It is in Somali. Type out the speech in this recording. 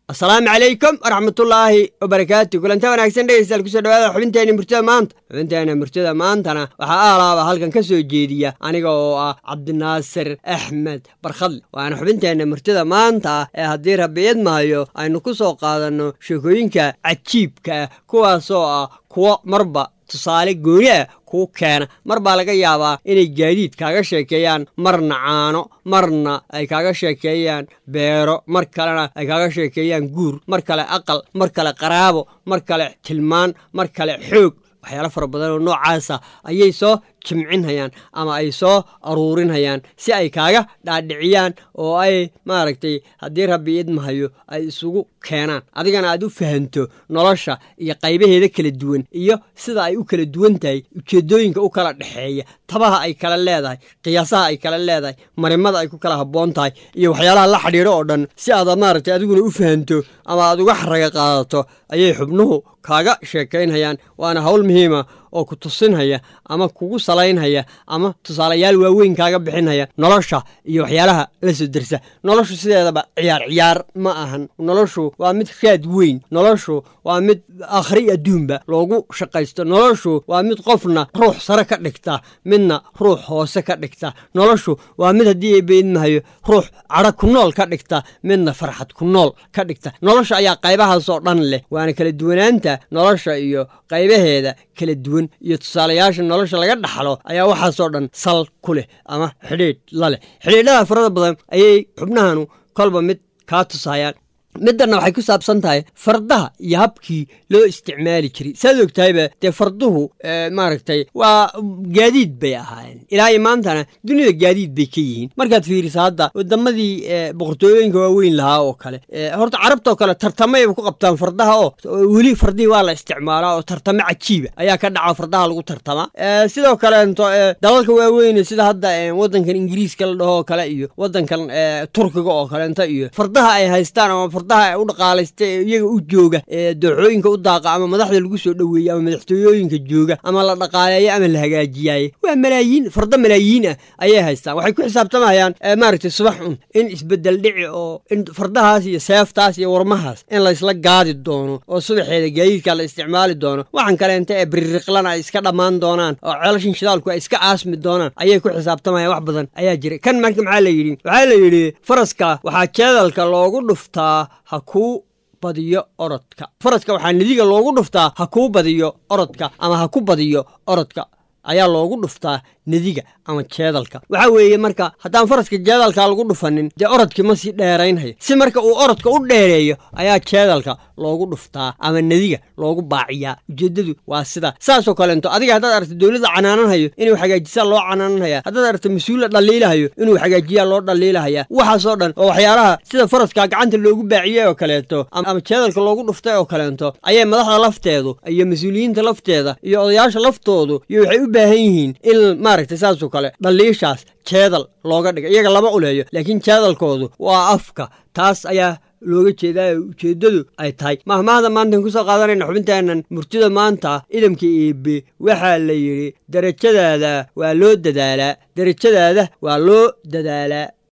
asalaamu calaykum waraxmatullaahi wabarakaatu kulanta wanaagsan dhegeystayaal kusoo dhawaada xubinteena murtida maanta xubinteena murtida maantana waxaa aalaaba halkan ka soo jeediya aniga oo ah cabdinaasir axmed barkhadle waana xubinteenna murtida maanta ee haddii rabbi idmahayo aynu ku soo qaadanno sheekooyinka cajiibka ah kuwaasoo ah kuwo marba tusaale gooni ah kuu keena mar baa laga yaabaa inay gaadiid kaaga sheekeeyaan marna caano marna ay kaaga sheekeeyaan beero mar kalena ay kaaga sheekeeyaan guur mar kale aqal mar kale qaraabo mar kale tilmaan mar kale xoog waxyaalo fara badan oo noocaasa ayay soo jimcinhayaan ama ay soo aruurinhayaan si ay kaaga dhaadhiciyaan oo ay maaragtay haddii rabbi idmahayo ay isugu keenaan adigana aad u fahanto nolosha iyo qaybaheeda kala duwan iyo sida ay u kala duwan tahay ujeeddooyinka u kala dhexeeya tabaha ay kala leedahay qiyaasaha ay kala leedahay marimada ay ku kala habboon tahay iyo waxyaalaha la xidhiidho oo dhan si aad maaragtay adiguna u fahanto ama aad uga xaraga qaadato ayay xubnuhu kaaga sheekaynhayaan waana hawl muhiima oo ku tusinhaya ama kugu salaynhaya ama tusaalayaal waaweyn kaaga bixinhaya nolosha iyo waxyaalaha la soo dersa noloshu sideedaba ciyaar ciyaar ma ahan noloshu waa mid raad weyn noloshu waa mid akhri adduunba loogu shaqaysto noloshu waa mid qofna ruux sare ka dhigta midna ruux hoose ka dhigta noloshu waa mid haddii beydmahayo ruux cadho ku nool ka dhigta midna farxad ku nool ka dhigta nolosha ayaa qaybahaasoo dhan leh waana kala duwanaanta nolosha iyo qaybaheeda kala duwan iyo tusaalayaasha nolosha laga dhaxlo ayaa waxaasoo dhan sal ku leh ama xidhiidh la leh xidhiidhada farada badan ayay xubnahanu kolba mid kaa tusayaan middanna waxay ku saabsan tahay fardaha iyo habkii loo isticmaali jiray saad og tahayba dee farduhu maaragtay waa gaadiid bay ahaayeen ilaa iyo maantana dunida gaadiid bay ka yihiin markaad fiiriso hadda wadamadii boqortooyooyinka waaweyn lahaa oo kale horta carabtaoo kale tartamayba ku qabtaan fardaha oo weli fardihii waa la isticmaalaa oo tartamo cajiiba ayaa ka dhaca fardaha lagu tartama sidoo kaleento dalalka waaweyne sida hadda wadankan ingiriiska la dhahoo kale iyo wadankan turkiga oo kaleento iyo fardaha ay haystaan ama fardaha u dhaqaalaysta ee iyaga u jooga ee dooxooyinka u daaqa ama madaxda lagu soo dhoweeye ama madaxtooyooyinka jooga ama la dhaqaaleeyo ama la hagaajiyaaye waa malaayiin farda malaayiin ah ayay haystaan waxay ku xisaabtamayaan maaragtay subax un in isbedel dhici oo in fardahaas iyo seeftaas iyo warmahaas in laysla gaadi doono oo subaxeeda gaadiidka la isticmaali doono waxaan kaleenta ee biririqlana ay iska dhammaan doonaan oo ceelashin shidaalku ay iska aasmi doonaan ayay ku xisaabtamayaan wax badan ayaa jira kan marka maxaa la yidhi waxaa la yidhi faraska waxaa jeedalka loogu dhuftaa ha kuu badiyo orodka faraska waxaa nadiga loogu dhuftaa ha kuu badiyo orodka ama ha ku badiyo orodka ayaa loogu dhuftaa nediga ama jeedalka waxaa weeye marka haddaan faraska jeedalka lagu dhufanin dee orodkii ma sii dheeraynhayo si marka uu orodka u dheereeyo ayaa jeedalka loogu dhuftaa ama nediga loogu baaciyaa ujeeddadu waa sida saasoo kaleento adiga haddaad aragto dowladda canaananhayo inuu hagaajisaa loo canaananhaya haddaad aragto mas-uula dhaliilahayo inuu hagaajiyaa loo dhaliilahaya waxaasoo dhan oo waxyaalaha sida faraska gacanta loogu baaciyey oo kaleeto ama jeedalka loogu dhuftay oo kaleento ayay madaxda lafteedu iyo mas-uuliyiinta lafteeda iyo odayaasha laftoodu iyo waxay u baahan yihiin in maaragtay saasoo kale dhaliishaas jeedal looga dhiga iyaga lama uleeyo laakiin jeedalkoodu waa afka taas ayaa looga jeedaa ujeeddadu ay tahay mahmahda maantaan ku soo qaadanayna xubintaanan murtida maanta idamka eebe waxaa la yidhi derajadaada waa loo dadaalaa derajadaada waa loo dadaalaa